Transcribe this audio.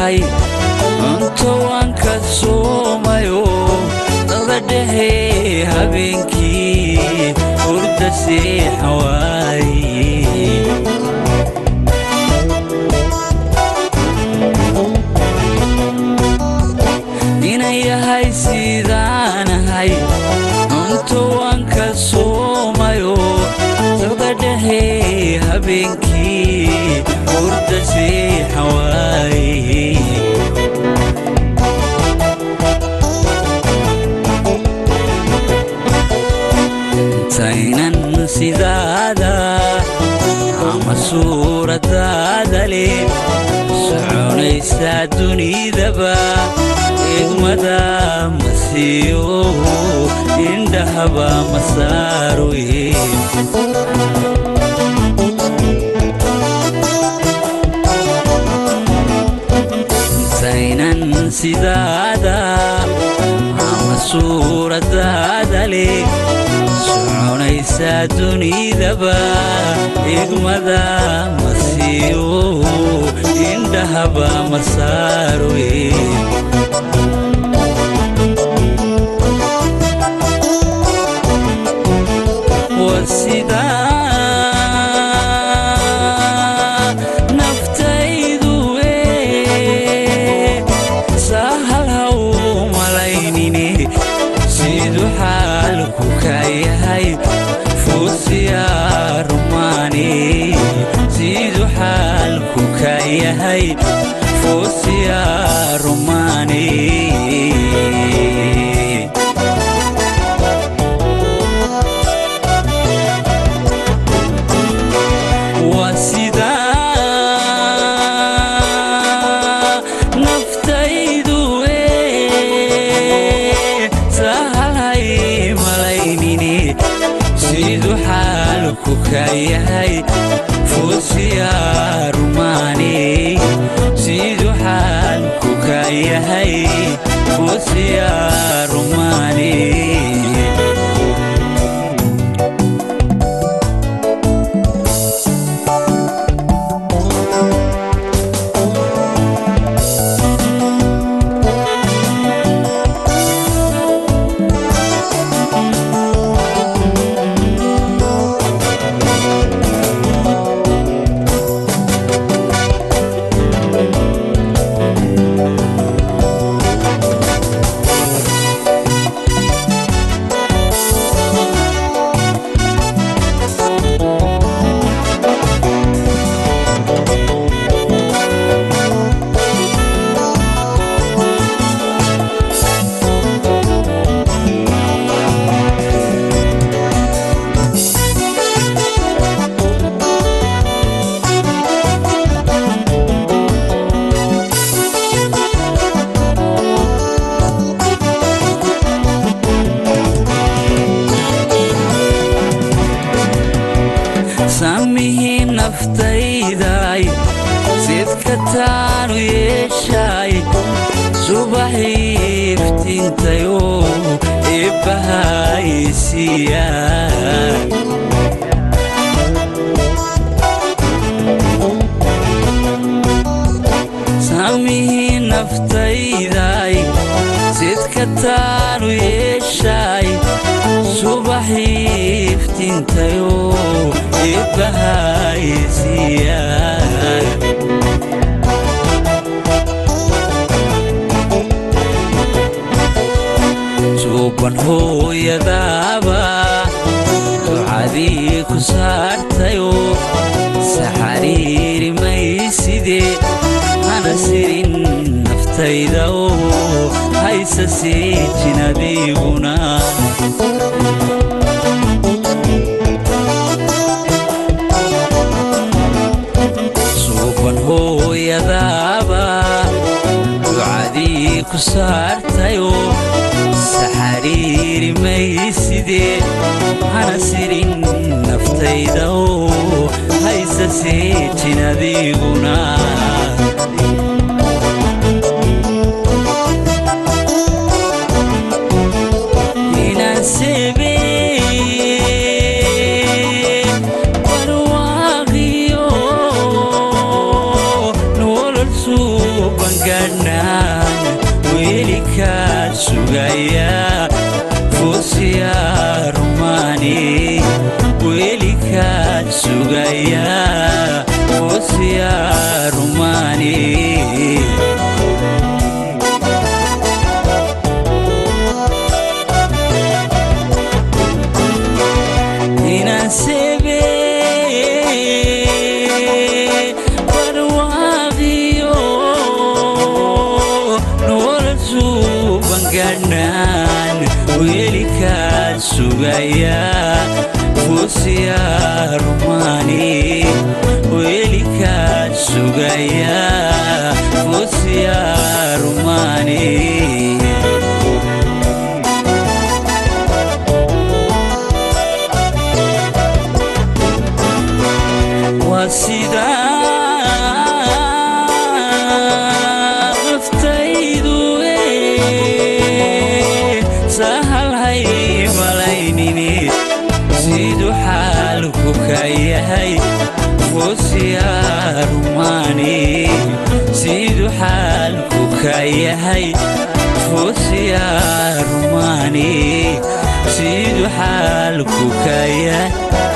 yahay cunto waan ka soomayo daqda dhehe habeenkii hurda seexan waaye inan yahay sidaanahay cunto waan ka soomayo daqda dhehe habeenkii hurda seexan waaye intaynan sidaada ama suuradaada leh soconaysaa dunidaba eegmada ma siiyo indhahaba ma saaroye intaynan sidaada ama suuradaada leh soconaysaa dunidaba eegmada ma siiyo indhahaba ma saaroye waa sidaa naftaydu ee sahal ha u malaynine siduu xaalku ka yahay fuusiyaa rumaane siduu xaalku ka yahay fuusiyaa rumaane waa sidaa naftaydu ee sahal hay malaynine siduu xaalku ka yahay fuusiyaa rumaane siduu xaalku ka yahay fuusiyaa rumaane saamihii naftayday sidka taanu yeeshay subaxii iftiintayo eebbahaysiiya saamihii naftayday sidka taanu yeeshay subaxii iftiintayo eebbahaysiiya suuban hooyadaaba ducadii ku saartayo saxariiri mayside hana sirin naftayda oo haysa siijin adiguna suuban hooyadaaba ducadii ku saartayo saxariiri mayside hana sirin naftayda oo haysa siijin adiguna inaan sebe barwaaqiyo nolol suuban fusiya rumaani inaan sebe barwaaqiyo nolosuu bangadhaan weelikaad sugaya fusiya rumaani weelikaad sugaya fusiya rumaani waa sidaa naftaydu sahalhay malaynini siduu xaalku ka yahay fusiya rumaani siduu xaalku ka yahay fusiya rumaani siduu xaalku ka yahay